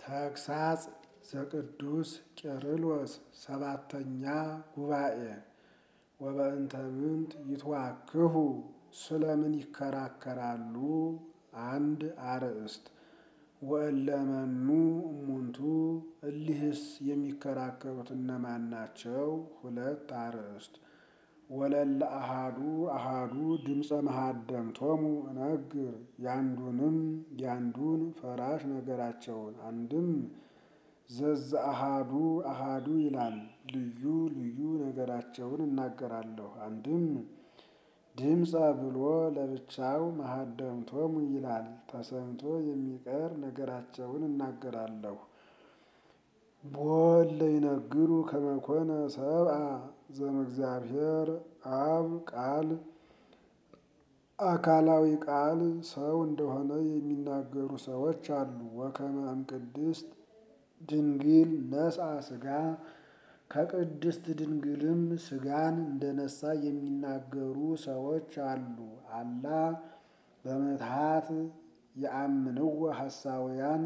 ተግሳጽ ዘቅዱስ ቄርሎስ ሰባተኛ ጉባኤ ወበእንተ ምንት ይትዋክሁ ስለምን ይከራከራሉ? አንድ አርእስት ወእለመኑ እሙንቱ እሊህስ የሚከራከሩት እነማን ናቸው? ሁለት አርእስት ወለለ አሃዱ አሃዱ ድምፀ መሃደምቶሙ እነግር ያንዱንም ያንዱን ፈራሽ ነገራቸውን አንድም ዘዘ አሃዱ አሃዱ ይላል ልዩ ልዩ ነገራቸውን እናገራለሁ። አንድም ድምፀ ብሎ ለብቻው መሃደምቶሙ ይላል ተሰምቶ የሚቀር ነገራቸውን እናገራለሁ። ቦለ ይነግሩ ከመኮነ ሰብአ ዘእምእግዚአብሔር አብ ቃል አካላዊ ቃል ሰው እንደሆነ የሚናገሩ ሰዎች አሉ። ወከመ እምቅድስት ድንግል ነስአ ሥጋ ከቅድስት ድንግልም ሥጋን እንደነሳ የሚናገሩ ሰዎች አሉ። አላ በምትሃት የአምንዎ ሐሳውያን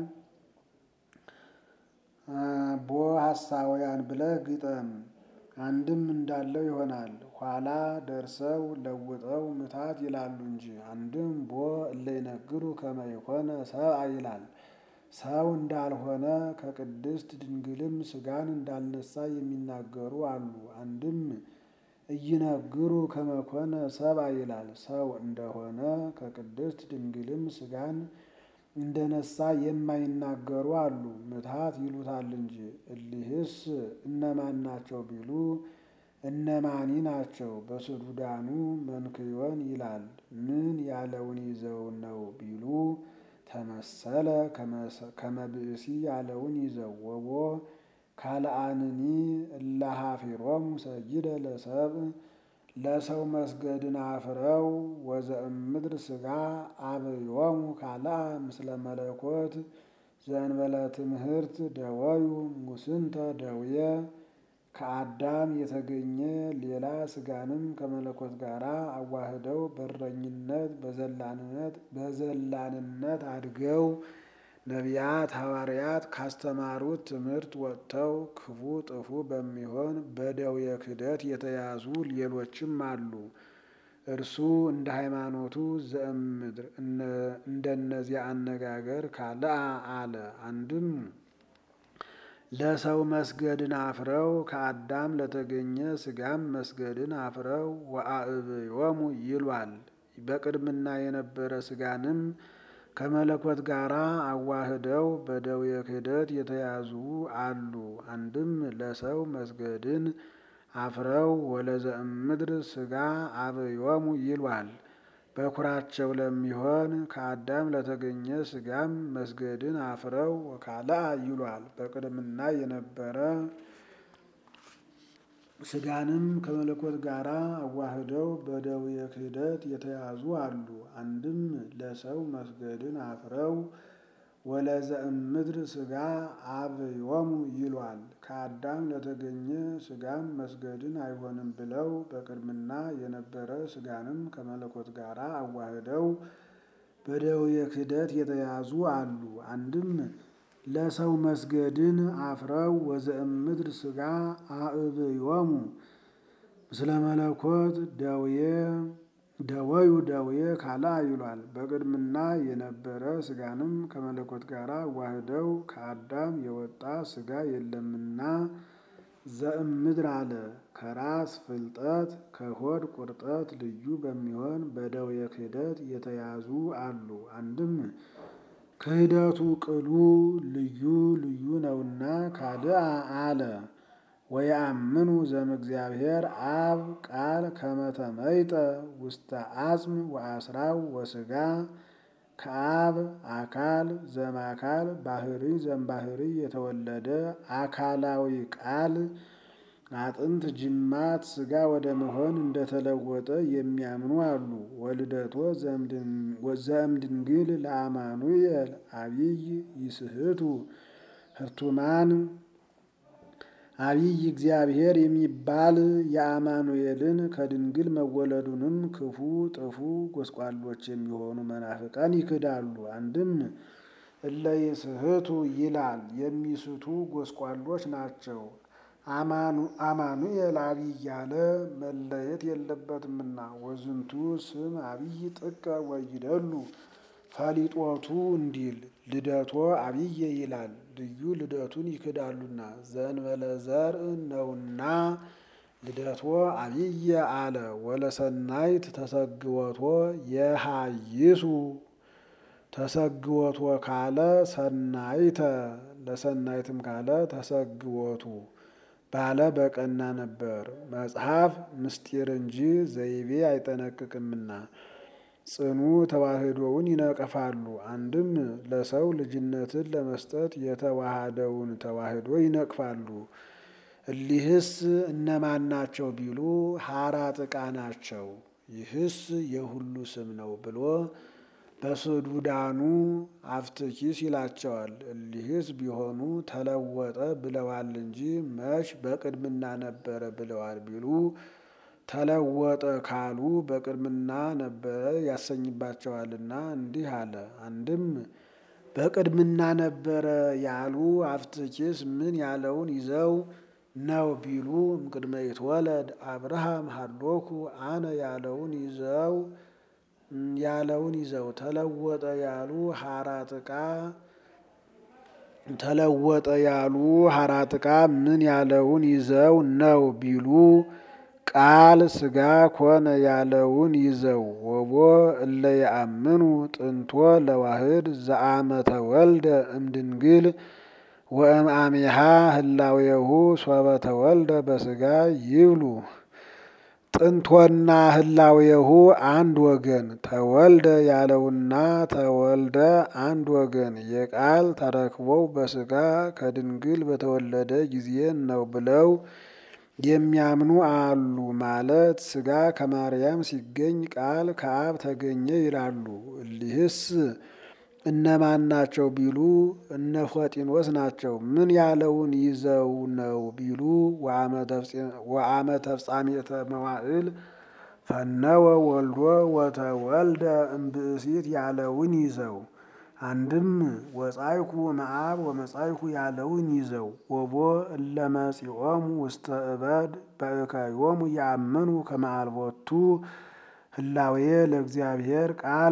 ቦ ሐሳውያን ብለህ ግጠም። አንድም እንዳለው ይሆናል። ኋላ ደርሰው ለውጠው ምታት ይላሉ እንጂ አንድም ቦ እለ ይነግሩ ከመ ይኮነ ሰብአ ይላል። ሰው እንዳልሆነ ከቅድስት ድንግልም ሥጋን እንዳልነሳ የሚናገሩ አሉ። አንድም እይነግሩ ከመ ኮነ ሰብአ ይላል። ሰው እንደሆነ ከቅድስት ድንግልም ሥጋን እንደነሳ የማይናገሩ አሉ። ምትሃት ይሉታል እንጂ እሊህስ እነማን ናቸው ቢሉ እነማኒ ናቸው? በስዱዳኑ መንክዮን ይላል። ምን ያለውን ይዘው ነው ቢሉ ተመሰለ ከመ ብእሲ ያለውን ይዘው ወቦ ካልአንኒ እለሃፊሮሙ ሰጊደ ለሰብእ ለሰው መስገድን አፍረው ወዘእምድር ሥጋ አብዮሙ ካልአ ምስለ መለኮት ዘእንበለ ትምህርት ደወዩ ሙስንተ ደውየ ከአዳም የተገኘ ሌላ ሥጋንም ከመለኮት ጋር አዋህደው በረኝነት በዘላንነት በዘላንነት አድገው ነቢያት ሐዋርያት ካስተማሩት ትምህርት ወጥተው ክፉ ጥፉ በሚሆን በደዌ ክህደት የተያዙ ሌሎችም አሉ። እርሱ እንደ ሃይማኖቱ ዘእምድር እንደነዚያ አነጋገር ካልአ አለ። አንድም ለሰው መስገድን አፍረው ከአዳም ለተገኘ ሥጋም መስገድን አፍረው ወአብዮሙ ይሏል። በቅድምና የነበረ ሥጋንም ከመለኮት ጋር አዋህደው በደዌ ክህደት የተያዙ አሉ። አንድም ለሰው መስገድን አፍረው ወለዘእምድር ሥጋ አብዮሙ ይሏል። በኩራቸው ለሚሆን ከአዳም ለተገኘ ሥጋም መስገድን አፍረው ወካልአ ይሏል። በቅድምና የነበረ ሥጋንም ከመለኮት ጋር አዋህደው በደዌ ክህደት የተያዙ አሉ። አንድም ለሰው መስገድን አፍረው ወለዘእምድር ሥጋ አብዮሙ ይሏል። ከአዳም ለተገኘ ሥጋም መስገድን አይሆንም ብለው በቅድምና የነበረ ሥጋንም ከመለኮት ጋር አዋህደው በደዌ ክህደት የተያዙ አሉ። አንድም ለሰው መስገድን አፍረው ወዘእምድር ሥጋ አብዮሙ ምስለ መለኮት ደውየ ደወዩ ደውየ ካልአ ይሏል። በቅድምና የነበረ ሥጋንም ከመለኮት ጋር አዋህደው ከአዳም የወጣ ሥጋ የለምና ዘእምድር አለ። ከራስ ፍልጠት ከሆድ ቁርጠት ልዩ በሚሆን በደዌ ክህደት የተያዙ አሉ። አንድም ክህደቱ ቅሉ ልዩ ልዩ ነውና ካልአ አለ። ወየአምኑ ዘእምእግዚአብሔር አብ ቃል ከመ ተመይጠ ውስተ አጽም ወአስራው ወሥጋ ከአብ አካል ዘእምአካል ባህሪ ዘእምባህሪ የተወለደ አካላዊ ቃል አጥንት ጅማት ሥጋ ወደ መሆን እንደተለወጠ የሚያምኑ አሉ። ወልደቶ ዘእምድንግል ለአማኑኤል አቢይ ይስሕቱ ህርቱማን አቢይ እግዚአብሔር የሚባል የአማኑኤልን ከድንግል መወለዱንም ክፉ ጥፉ ጎስቋሎች የሚሆኑ መናፍቃን ይክዳሉ። አንድም እለ ይስሕቱ ይላል የሚስቱ ጎስቋሎች ናቸው። አማኑኤል አብይ ያለ መለየት የለበትምና ወዝንቱ ስም አብይ ጥቀ ወይደሉ ፈሊጦቱ እንዲል ልደቶ አብየ ይላል ልዩ ልደቱን ይክዳሉና ዘእንበለ ዘርእ ነውና ልደቶ አብየ አለ ወለሰናይት ተሰግወቶ የሃይሱ ተሰግወቶ ካለ ሰናይተ ለሰናይትም ካለ ተሰግወቱ ባለ በቀና ነበር። መጽሐፍ ምስጢር እንጂ ዘይቤ አይጠነቅቅምና ጽኑ ተዋህዶውን ይነቀፋሉ። አንድም ለሰው ልጅነትን ለመስጠት የተዋሃደውን ተዋህዶ ይነቅፋሉ። እሊህስ እነማን ናቸው ቢሉ ሀራ ጥቃ ናቸው። ይህስ የሁሉ ስም ነው ብሎ በስዱዳኑ አፍትኪስ ይላቸዋል። እሊህስ ቢሆኑ ተለወጠ ብለዋል እንጂ መች በቅድምና ነበረ ብለዋል ቢሉ ተለወጠ ካሉ በቅድምና ነበረ ያሰኝባቸዋልና እንዲህ አለ። አንድም በቅድምና ነበረ ያሉ አፍትኪስ ምን ያለውን ይዘው ነው ቢሉ እምቅድመ ይትወለድ አብርሃም ሀሎኩ አነ ያለውን ይዘው ያለውን ይዘው ተለወጠ ያሉ ሀራ ጥቃ ተለወጠ ያሉ ሀራ ጥቃ ምን ያለውን ይዘው ነው ቢሉ ቃል ስጋ ኮነ ያለውን ይዘው ወቦ እለ የአምኑ ጥንቶ ለዋህድ ዘአመተ ወልደ እምድንግል ወእምአሚሃ ህላዌሁ ሶበ ተወልደ በስጋ ይብሉ ጥንቶና ህላዌሁ አንድ ወገን ተወልደ ያለውና ተወልደ አንድ ወገን የቃል ተረክቦው በስጋ ከድንግል በተወለደ ጊዜ ነው ብለው የሚያምኑ አሉ። ማለት ስጋ ከማርያም ሲገኝ ቃል ከአብ ተገኘ ይላሉ። እሊህስ እነማን ናቸው ቢሉ እነ ፎጢኖስ ናቸው። ምን ያለውን ይዘው ነው ቢሉ ወአመ ተፍጻሜተ መዋዕል ፈነወ ወልዶ ወተወልደ እምብእሲት ያለውን ይዘው አንድም ወጻይኩ መአብ ወመጻይኩ ያለውን ይዘው ወቦ እለመጺኦሙ ውስተ እበድ በእከዮሙ ያምኑ ከመአልቦቱ ህላዌ ለእግዚአብሔር ቃል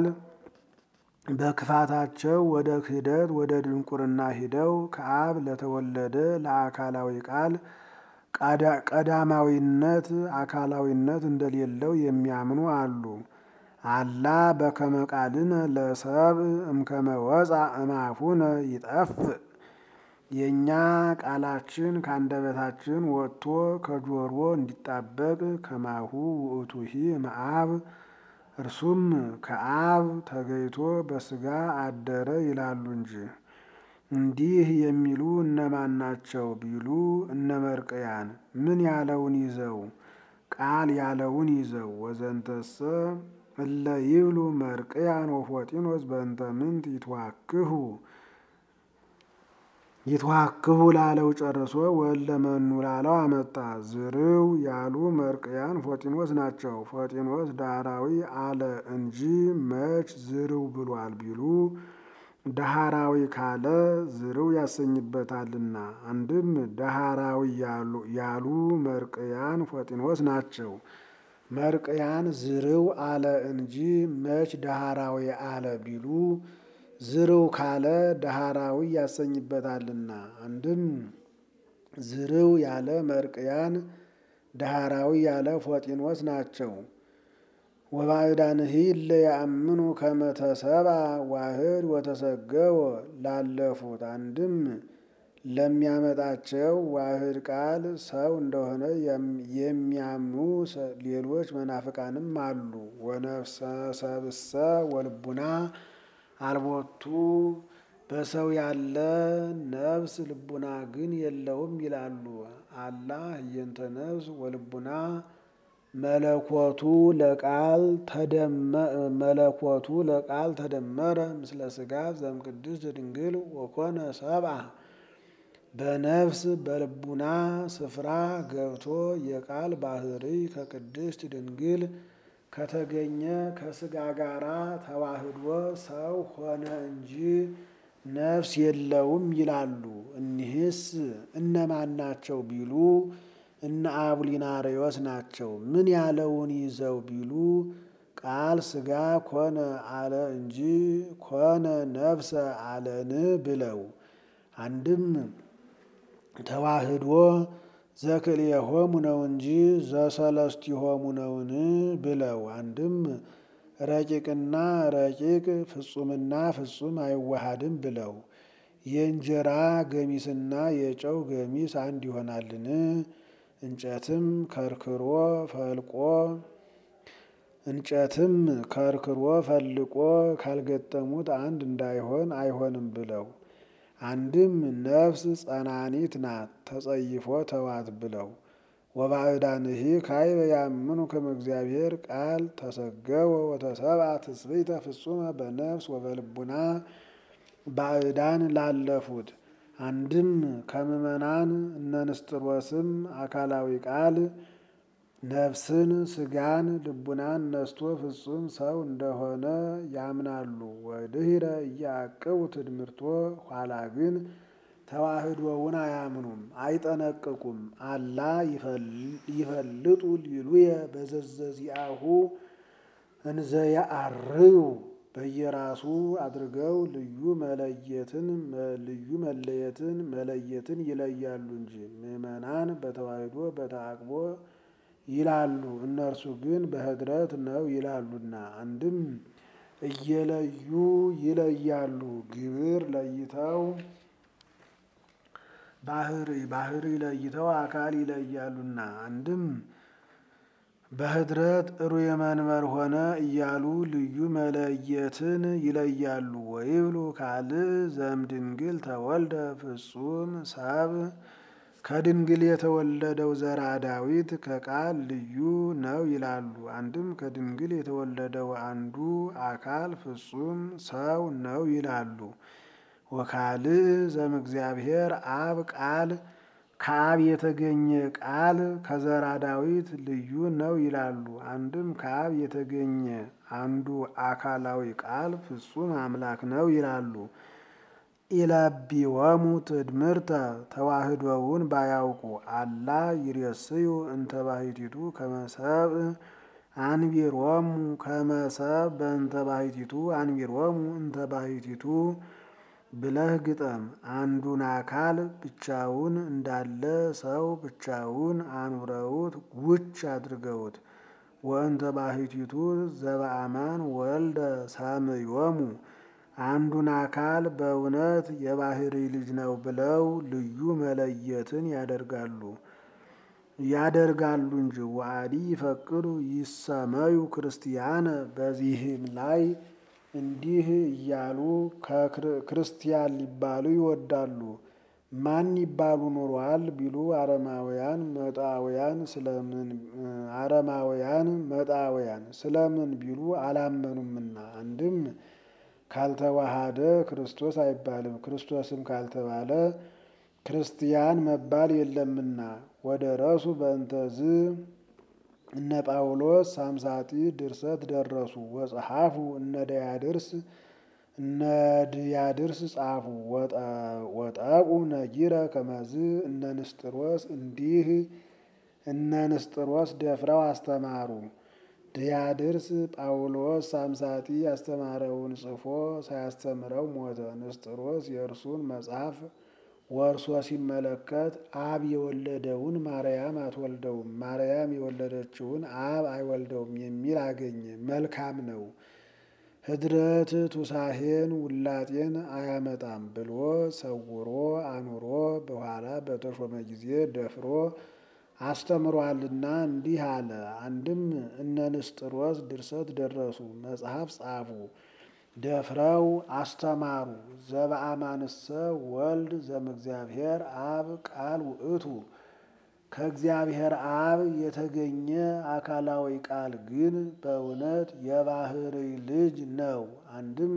በክፋታቸው ወደ ክህደት ወደ ድንቁርና ሂደው ከአብ ለተወለደ ለአካላዊ ቃል ቀዳማዊነት አካላዊነት እንደሌለው የሚያምኑ አሉ። አላ በከመ ቃልነ ለሰብ እምከመ ወፃ እማፉነ ይጠፍእ የእኛ ቃላችን ከአንደበታችን ወጥቶ ከጆሮ እንዲጣበቅ ከማሁ ውእቱሂ እምአብ እርሱም ከአብ ተገይቶ በስጋ አደረ ይላሉ እንጂ። እንዲህ የሚሉ እነማን ናቸው ቢሉ እነ መርቅያን ምን ያለውን ይዘው ቃል ያለውን ይዘው ወዘንተሰ እለ ይብሉ መርቅያን ወፎጢኖስ በእንተ ምንት ይትዋክሁ ይትዋክሁ ላለው ጨርሶ ወለመኑ ላለው አመጣ። ዝርው ያሉ መርቅያን ፎጢኖስ ናቸው። ፎጢኖስ ዳህራዊ አለ እንጂ መች ዝርው ብሏል ቢሉ ዳህራዊ ካለ ዝርው ያሰኝበታልና። አንድም ዳህራዊ ያሉ መርቅያን ፎጢኖስ ናቸው። መርቅያን ዝርው አለ እንጂ መች ዳህራዊ አለ ቢሉ ዝርው ካለ ዳህራዊ ያሰኝበታልና። አንድም ዝርው ያለ መርቅያን ዳህራዊ ያለ ፎጢኖስ ናቸው። ወባዕዳንሂ እለ ያአምኑ ከመ ተሰብአ ዋህድ ወተሰገወ ላለፉት አንድም ለሚያመጣቸው ዋህድ ቃል ሰው እንደሆነ የሚያምኑ ሌሎች መናፍቃንም አሉ። ወነፍሰ ሰብእሰ ወልቡና አልቦቱ በሰው ያለ ነፍስ ልቡና ግን የለውም ይላሉ። አላ ህየንተ ነፍስ ወልቡና መለኮቱ ለቃል መለኮቱ ለቃል ተደመረ ምስለ ስጋ ዘእምቅድስት ድንግል ወኮነ ሰብአ በነፍስ በልቡና ስፍራ ገብቶ የቃል ባህሪ ከቅድስት ድንግል ከተገኘ ከስጋ ጋራ ተዋህዶ ሰው ሆነ እንጂ ነፍስ የለውም ይላሉ። እኒህስ እነማን ናቸው ቢሉ እነ አቡሊናሪዎስ ናቸው። ምን ያለውን ይዘው ቢሉ ቃል ሥጋ ኮነ አለ እንጂ ኮነ ነፍሰ አለን ብለው አንድም ተዋህዶ ዘክልኤሆሙ ነው እንጂ ዘሰለስቲሆሙ ነውን ብለው አንድም ረቂቅና ረቂቅ ፍጹምና ፍጹም አይዋሃድም ብለው የእንጀራ ገሚስና የጨው ገሚስ አንድ ይሆናልን? እንጨትም ከርክሮ ፈልቆ እንጨትም ከርክሮ ፈልቆ ካልገጠሙት አንድ እንዳይሆን አይሆንም ብለው አንድም ነፍስ ጸናኒት ናት ተጸይፎ ተዋት ብለው ወባዕዳንሂ ካይበ ያምኑ ከመ እግዚአብሔር ቃል ተሰገወ ወተሰብአ ትስብእተ ፍጹመ በነፍስ ወበልቡና ባዕዳን ላለፉት አንድም ከምእመናን እነ ንስጥሮስም አካላዊ ቃል ነፍስን ስጋን ልቡናን ነስቶ ፍጹም ሰው እንደሆነ ያምናሉ። ወድህረ እያዕቅቡ ትድምርቶ ኋላ ግን ተዋህዶውን አያምኑም አይጠነቅቁም። አላ ይፈልጡ ሊሉየ በዘዘዚአሁ እንዘያአርዩ በየራሱ አድርገው ልዩ መለየትን ልዩ መለየትን መለየትን ይለያሉ እንጂ ምእመናን በተዋህዶ በተአቅቦ ይላሉ፣ እነርሱ ግን በህድረት ነው ይላሉና። አንድም እየለዩ ይለያሉ ግብር ለይተው ባህሪ ባህሪ ለይተው አካል ይለያሉና። አንድም በህድረት ሩየ መንበር ሆነ እያሉ ልዩ መለየትን ይለያሉ። ወይብሉ ካልእ ዘእምድንግል ተወልደ ፍጹም ሰብ ከድንግል የተወለደው ዘራ ዳዊት ከቃል ልዩ ነው ይላሉ። አንድም ከድንግል የተወለደው አንዱ አካል ፍጹም ሰው ነው ይላሉ። ወካልእ ዘእምእግዚአብሔር አብ ቃል ከአብ የተገኘ ቃል ከዘራ ዳዊት ልዩ ነው ይላሉ። አንድም ከአብ የተገኘ አንዱ አካላዊ ቃል ፍጹም አምላክ ነው ይላሉ። ኢለቢወሙ ትድምርተ ተዋህዶውን ባያውቁ አላ ይሬስዩ እንተ ባሕቲቱ ከመሰብ አንቢሮሙ ከመሰብ በእንተ ባሕቲቱ አንቢሮሙ እንተ ባሕቲቱ ብለህ ግጠም። አንዱን አካል ብቻውን እንዳለ ሰው ብቻውን አኑረውት ጉች አድርገውት ወእንተ ባሕቲቱ ዘበአማን ወልደ ሳምዮሙ አንዱን አካል በእውነት የባህሪ ልጅ ነው ብለው ልዩ መለየትን ያደርጋሉ ያደርጋሉ እንጂ ዋዲ ይፈቅዱ ይሰመዩ ክርስቲያነ በዚህም ላይ እንዲህ እያሉ ክርስቲያን ሊባሉ ይወዳሉ። ማን ይባሉ ኖሯል ቢሉ አረማውያን መጣውያን ስለምን አረማውያን መጣውያን ስለምን ቢሉ አላመኑምና። አንድም ካልተዋሃደ ክርስቶስ አይባልም፣ ክርስቶስም ካልተባለ ክርስቲያን መባል የለምና። ወደ ረሱ በእንተዝ እነ ጳውሎስ ሳምሳጢ ድርሰት ደረሱ ወጸሐፉ እነ ዲያድርስ እነ ዲያድርስ ጻፉ ወጠቁ ነጊረ ከመዝ እነ ንስጥሮስ እንዲህ እነ ንስጥሮስ ደፍረው አስተማሩ። ዲያድርስ ጳውሎስ ሳምሳጢ ያስተማረውን ጽፎ ሳያስተምረው ሞተ። ንስጥሮስ የእርሱን መጽሐፍ ወርሶ ሲመለከት አብ የወለደውን ማርያም አትወልደውም፣ ማርያም የወለደችውን አብ አይወልደውም የሚል አገኘ። መልካም ነው ህድረት ቱሳሄን ውላጤን አያመጣም ብሎ ሰውሮ አኑሮ በኋላ በተሾመ ጊዜ ደፍሮ አስተምሯልና እንዲህ አለ። አንድም እነ ንስጥሮስ ድርሰት ደረሱ፣ መጽሐፍ ጻፉ፣ ደፍረው አስተማሩ። ዘበአማንሰ ወልድ ዘእምእግዚአብሔር አብ ቃል ውእቱ ከእግዚአብሔር አብ የተገኘ አካላዊ ቃል ግን በእውነት የባህርይ ልጅ ነው። አንድም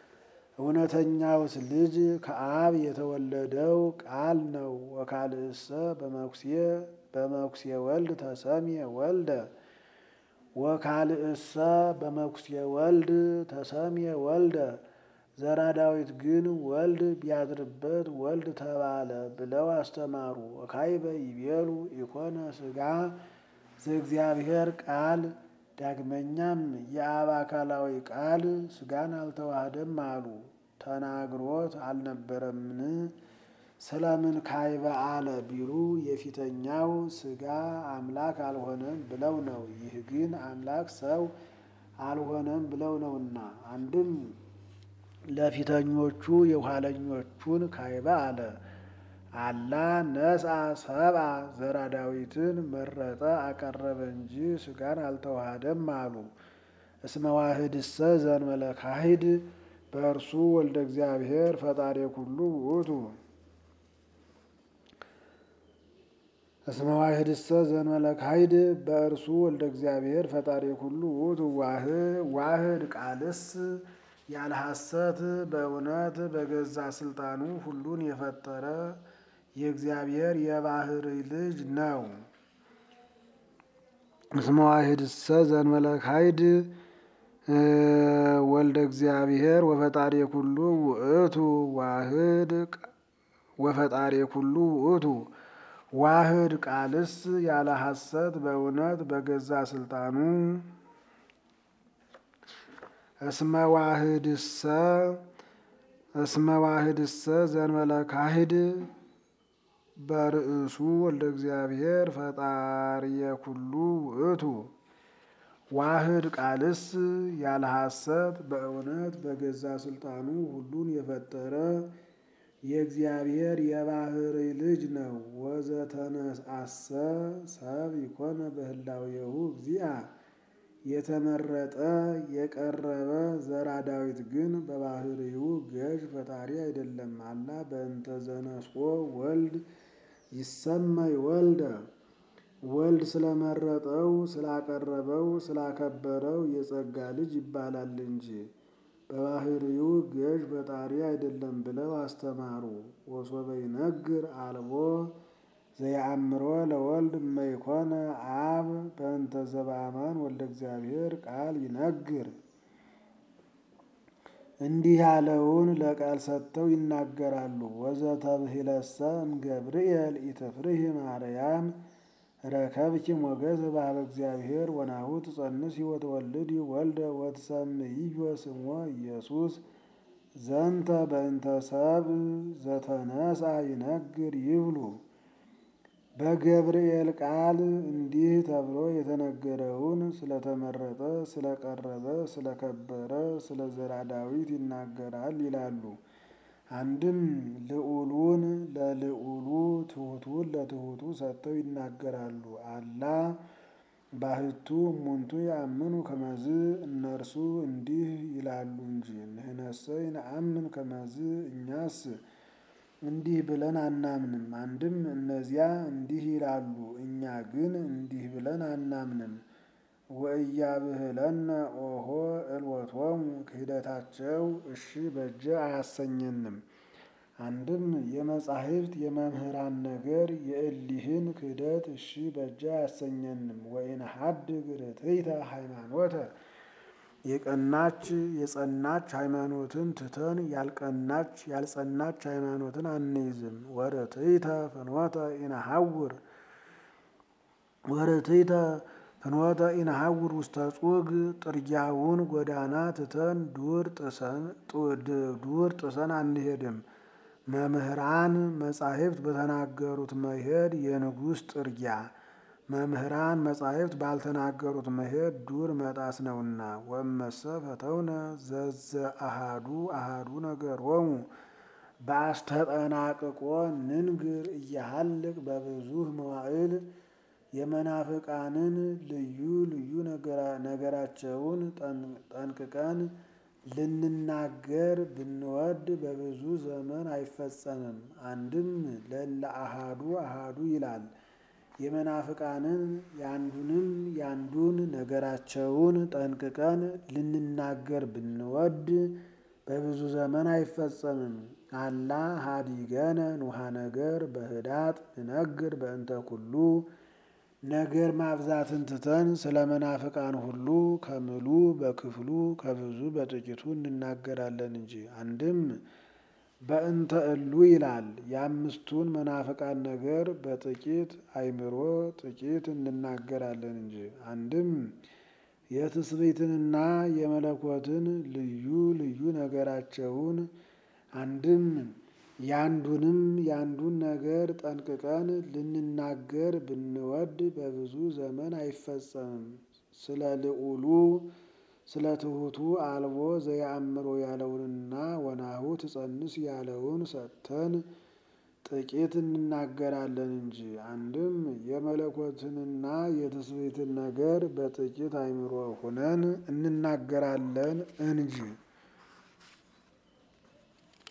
እውነተኛውስ ልጅ ከአብ የተወለደው ቃል ነው። ወካልእሰ በመኩሴ በመኩሴ ወልድ ተሰምየ ወልደ ወካልእሰ በመኩሴ ወልድ ተሰምየ ወልደ ዘራ ዳዊት ግን ወልድ ቢያድርበት ወልድ ተባለ ብለው አስተማሩ። ወካይበ ይቤሉ ኢኮነ ሥጋ ዘእግዚአብሔር ቃል ዳግመኛም የአብ አካላዊ ቃል ሥጋን አልተዋህደም አሉ። ተናግሮት አልነበረምን? ስለምን ካይበ አለ ቢሉ የፊተኛው ሥጋ አምላክ አልሆነም ብለው ነው። ይህ ግን አምላክ ሰው አልሆነም ብለው ነውና አንድም ለፊተኞቹ የኋለኞቹን ካይበ አለ። አላ ነስአ ሰብአ ዘራ ዳዊትን መረጠ አቀረበ እንጂ ሥጋን አልተዋሃደም አሉ። እስመ ዋህድሰ ዘእንበለ ካሂድ በእርሱ ወልደ እግዚአብሔር ፈጣሪ ኩሉ ውእቱ። እስመ ዋህድሰ ዘእንበለ ካሂድ በእርሱ ወልደ እግዚአብሔር ፈጣሪ ኩሉ ውእቱ። ዋህድ ቃልስ ያለ ሐሰት በእውነት በገዛ ስልጣኑ ሁሉን የፈጠረ የእግዚአብሔር የባህርይ ልጅ ነው። እስመ ዋህድሰ ዘእንበለ ካሂድ ወልደ እግዚአብሔር ወፈጣሪ ኩሉ ውእቱ ዋህድ ወፈጣሪ ኩሉ ውእቱ። ዋህድ ቃልስ ያለ ሐሰት በእውነት በገዛ ስልጣኑ እስመ ዋህድሰ እስመ ዋህድሰ ዘእንበለ ካሂድ በርእሱ ወልደ እግዚአብሔር ፈጣሪየ ኩሉ ውእቱ። ዋህድ ቃልስ ያለ ሐሰት በእውነት በገዛ ስልጣኑ ሁሉን የፈጠረ የእግዚአብሔር የባህርይ ልጅ ነው። ወዘተነአሰ ሰብ ይኮነ በህላዌሁ እግዚአ የተመረጠ የቀረበ ዘራ ዳዊት ግን በባህርዩ ገዥ ፈጣሪ አይደለም። አላ በእንተ ዘነስቆ ወልድ ይሰመይ ወልደ ወልድ ስለመረጠው ስላቀረበው ስላከበረው የጸጋ ልጅ ይባላል እንጂ በባህርዩ ገዥ ፈጣሪ አይደለም ብለው አስተማሩ። ወሶበ ይነግር አልቦ ዘየአምሮ ለወልድ እመይኮነ አብ በእንተ ዘበአማን ወልደ እግዚአብሔር ቃል ይነግር። እንዲህ ያለውን ለቃል ሰጥተው ይናገራሉ። ወዘተብሂለሰ እምገብርኤል ኢትፍርሂ ማርያም ረከብኪ ሞገስ በኀበ እግዚአብሔር ወናሁ ትጸንሲ ወትወልዲ ወልደ ወትሰምይዮ ስሞ ኢየሱስ ዘንተ በእንተ ሰብእ ዘተነስአ ይነግር ይብሉ። በገብርኤል ቃል እንዲህ ተብሎ የተነገረውን ስለተመረጠ፣ ስለቀረበ፣ ስለከበረ ስለ ዘራ ዳዊት ይናገራል ይላሉ። አንድም ልዑሉን ለልዑሉ ትሑቱን ለትሑቱ ሰጥተው ይናገራሉ። አላ ባህቱ እሙንቱ ያምኑ ከመዝ እነርሱ እንዲህ ይላሉ እንጂ ንሕነሰ ይነአምን ከመዝ እኛስ እንዲህ ብለን አናምንም። አንድም እነዚያ እንዲህ ይላሉ፣ እኛ ግን እንዲህ ብለን አናምንም። ወእያብህለነ ኦሆ እልወቶሙ ክህደታቸው እሺ በጀ አያሰኘንም። አንድም የመጻሕፍት የመምህራን ነገር የእሊህን ክህደት እሺ በጀ አያሰኘንም። ወኢንሐድግ ርትዕተ ሃይማኖተ የቀናች የጸናች ሃይማኖትን ትተን ያልቀናች ያልጸናች ሃይማኖትን አንይዝም። ወርትዕተ ፍኖተ ኢነሐውር ወርትዕተ ፍኖተ ኢነሐውር ውስተ ጹግ ጥርጊያውን ጎዳና ትተን ዱር ጥሰን ዱር ጥሰን አንሄድም። መምህራን መጻሕፍት በተናገሩት መሄድ የንጉሥ ጥርጊያ መምህራን መጻሕፍት ባልተናገሩት መሄድ ዱር መጣስ ነውና። ወእመሰ ፈተውነ ዘዘ አሃዱ አሃዱ ነገሮሙ በአስተጠናቅቆ ንንግር እያሃልቅ በብዙህ መዋዕል የመናፍቃንን ልዩ ልዩ ነገራቸውን ጠንቅቀን ልንናገር ብንወድ በብዙ ዘመን አይፈጸምም። አንድም ለለ አሃዱ አሃዱ ይላል። የመናፍቃንን ያንዱንም ያንዱን ነገራቸውን ጠንቅቀን ልንናገር ብንወድ በብዙ ዘመን አይፈጸምም። አላ ሀዲገነ ኑሃ ነገር በህዳጥ ንነግር በእንተ ኩሉ ነገር ማብዛትን ትተን ስለ መናፍቃን ሁሉ ከምሉ በክፍሉ ከብዙ በጥቂቱ እንናገራለን እንጂ። አንድም በእንተ እሉ ይላል። የአምስቱን መናፍቃን ነገር በጥቂት አእምሮ ጥቂት እንናገራለን እንጂ። አንድም የትስብእትንና የመለኮትን ልዩ ልዩ ነገራቸውን አንድም ያንዱንም ያንዱን ነገር ጠንቅቀን ልንናገር ብንወድ በብዙ ዘመን አይፈጸምም። ስለ ልዑሉ ስለ ትሑቱ አልቦ ዘየአምሮ ያለውንና ወናሁ ትጸንስ ያለውን ሰጥተን ጥቂት እንናገራለን እንጂ። አንድም የመለኮትንና የትስብእትን ነገር በጥቂት አእምሮ ሁነን እንናገራለን እንጂ